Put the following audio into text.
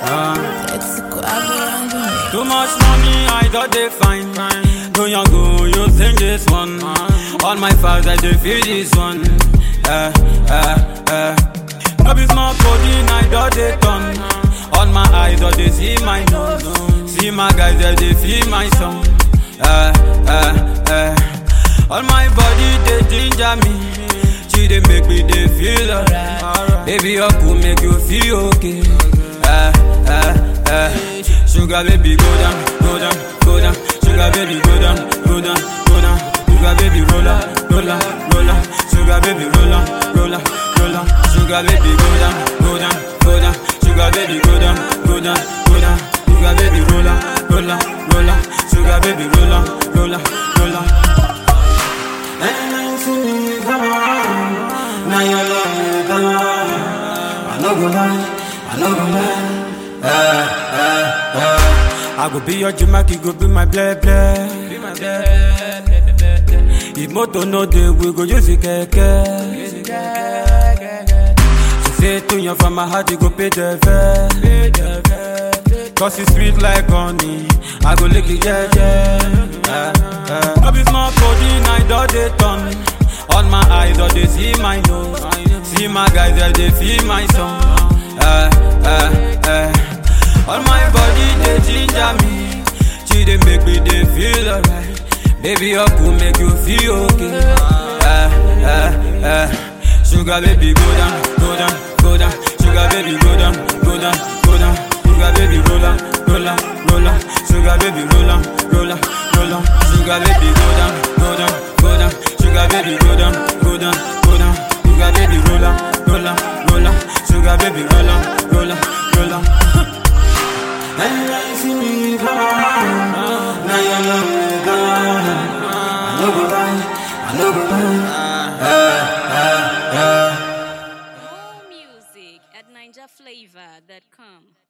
Too much money, I got they fine. Go young, go, you think this one. All my files, I do feel this one. Eh, eh, eh. No be small codeine, I got they done. All my eyes, all they see my nose. See my guys, they, they feel my song. Eh, eh, eh. All my body, they ginger me. She they make me they feel alright. Baby, your cool make you feel okay. Eh, eh, eh. Sugar baby, go down, go down, go down. Sugar baby, go down, go down, go down. Sugar baby, roll up, roll up, roll up. Sugar baby, roll up, roll up, roll up. Sugar baby, go down, go down, go down. Sugar baby, go down, go down, go down. Sugar baby, roll up, roll up, roll up. Sugar baby, roll up, roll up, roll up. And I see me come on, now your love me come on. I no go lie, I no go lie. Eh, eh, eh. I go be your Jamaica, you go be my bleh bleh. Be my bleh bleh bleh bleh bleh. If motor no dey, we go use the keke. Use the keke. She say to you from my heart, you go pay the fare. Pay the fare. Cause it's sweet like honey. I go lick it, yeah, yeah. Eh, eh. No be small codeine, I do they turn. All my eyes, all they see my nose. See my guys, yeah, they feel my song. Eh, eh, eh. All my body, they ginger me. She they make me, they feel alright. Baby, your cool make you feel okay. Eh, eh, eh. Sugar baby, go down, go down, go down. Sugar baby, go down, go down, go down. Sugar baby, roll up, roll up, roll up. Sugar baby, roll up, roll up, roll up. Sugar baby, go down, go down, go down. Sugar baby, go down, go down, go down. Sugar baby, roll up, roll up, roll up. Sugar baby, roll up, roll up, roll up. And I see me come on, now you love me come I no go lie, I no go lie. Eh, eh, eh. More music at NinjaFlavor.com.